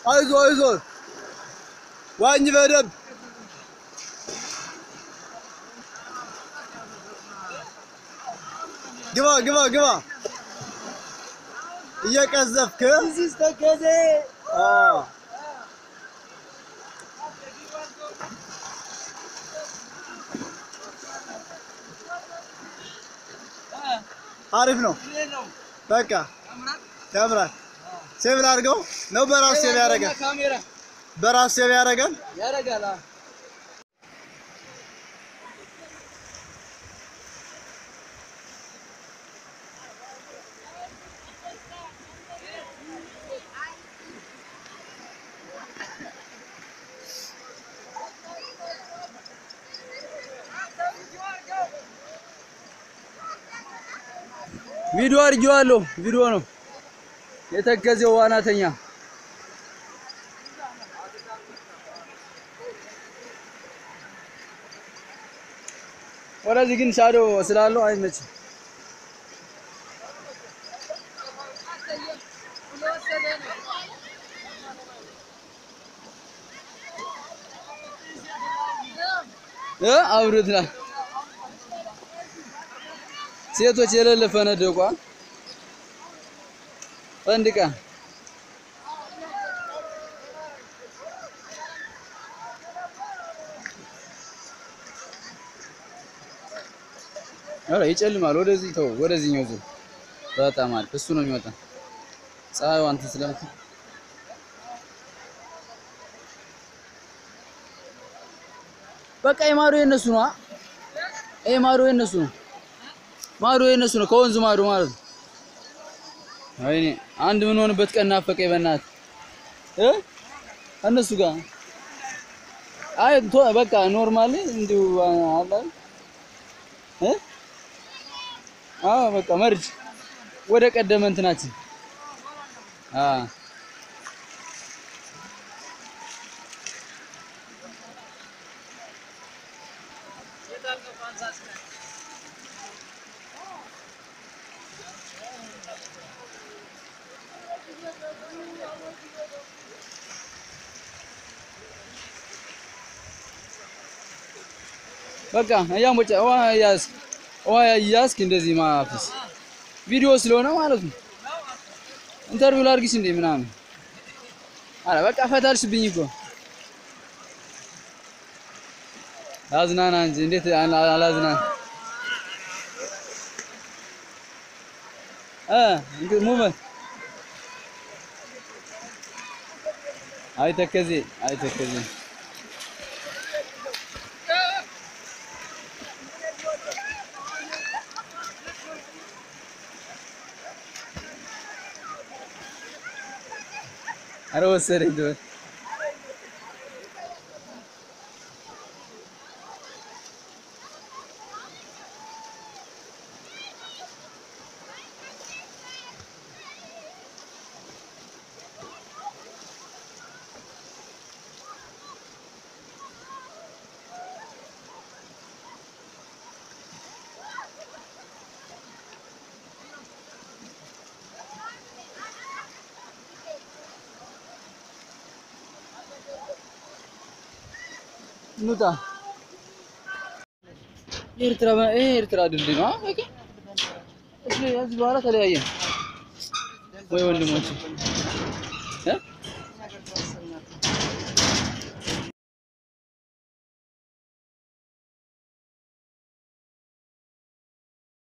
አይዞ አይዞ ዋኝ በደንብ ግባ ግባ ግባ እየቀዘፍክ አዎ አሪፍ ነው። በቃ ያምራል። ሴቭ ላድርገው ነው በራሱ ሴቭ ያደርጋል። ካሜራ በራሱ ሴቭ ያደርጋል። ያደርጋል። አዎ። ቪዲዮ አድርጌዋለሁ። ቪዲዮ ነው የተከዘው ዋናተኛ ወደዚህ ግን ሻዶ ስላለው አይመችም። እ አብሮት ና ሴቶች የሌለ ፈነደቋ ፈንድቃ ኧረ ይጨልማል። ወደዚህ ተው፣ ወደዚህኛው ዙር በጣም አሪፍ። እሱ ነው የሚወጣ ፀሐዩ እንትን ስለምት በቃ የማዶ የነሱ ነው። ይሄ ማዶ የነሱ ነው። ማዶ የነሱ ነው። ከወንዙ ማዶ ማለት ነው። ወይኔ አንድ ምን ሆንበት ቀን ናፈቀኝ በእናትህ እ እነሱ ጋር አይ ቶ በቃ ኖርማሊ እንዲሁ አለ እ አዎ በቃ መርጅ ወደ ቀደመ እንትናችን አ በቃ እያሞጨ ውሃ እያዝክ ውሃ እያዝክ እንደዚህ ማፍስ ቪዲዮ ስለሆነ ማለት ነው። ኢንተርቪው ላድርግሽ እንዴ ምናምን አረ በቃ ፈታልሽብኝ እኮ አዝናና እንጂ እንዴት አላ- አላዝናና እ እንግዲህ ሙመት አይ ተከዜ አይ ተከዜ አረ ወሰደኝ ትበል እንውጣ። ኤርትራ ይሄ ኤርትራ ድልድይ ነው። በቃ እሺ፣ ከዚህ በኋላ ተለያየን ወይ ወንድሞች እ